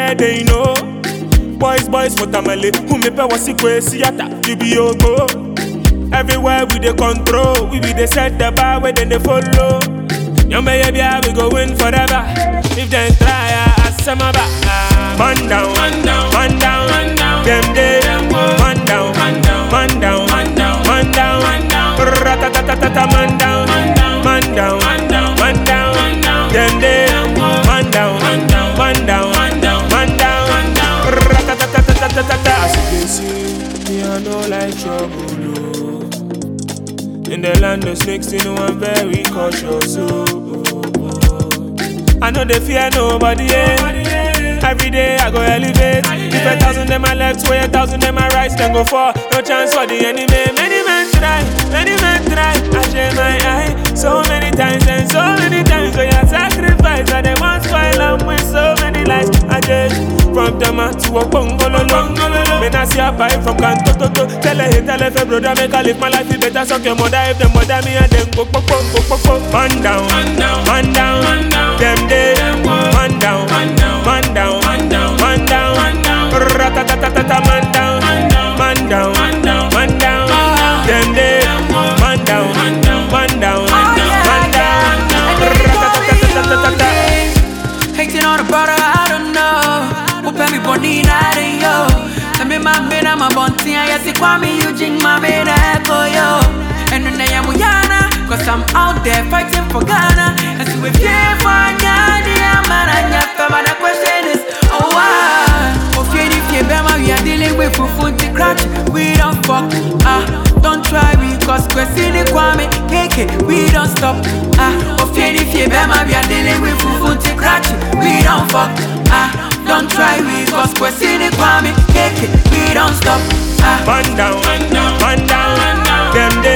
everywhere they know. Boys, boys, watermelon, who me pay wasi kwe siata, you be yogo. Everywhere we dey control, we be dey set the bar where then they follow. Young baby, we go win forever. If they try, I ask my back. Man down, man down, man down, man down. Them day, man down, man down, man down, man down, man down, man down. Ratatatatata, man down, man down, man down, man down, man down, man down. Them day, man down, man down, man down, man down, man down, man down. Ratatatatata. As you can see, me I know like trouble. oh. In the land of snakes, you know I'm very cautious. Oh, oh, oh. I know they fear nobody. Yeah. Every day I go elevate. If a thousand them my left, way a thousand them my right, then go for no chance for the enemy. Many men try, many men try. I share my eye so many times and so many times. So you sacrifice, and they want spoil them with so many lies. I just from Tama to a bungalow. Men I see a pipe from Kanto to to. Tell a hate, tell a fair brother, make I live my life. You better suck your mother if them mother me and them go go go go go go. Man down, man down, man down, man down. Them day, man down, man down, man down, man down, man down, man down. Ratatatatata, man down, man down, man down, man down, man down. Them day, man down, man down, man down, man down, man down. Ratatatatata. Hating on the brother, I don't know. Who pay me body night and yo. Tell me my man, I'm a bunty. I see Kwame Eugene, my man, echo yo. And then I am Uyana, cause I'm out there fighting for Ghana. And so if you for Ghana, man, I never, but the question is, oh, why? Oh, fear if you bema, we are dealing with Fufunti crutch. We don't fuck, ah, don't try we, cause Kwesini Kwame, KK, we don't stop, ah. Oh, fear if you bema, we are dealing with Fufunti crutch. We don't fuck, ah, don't try we, cause Kwesini Kwame, KK, we don't stop, ah. Man down, man down, man down, man down. Them day,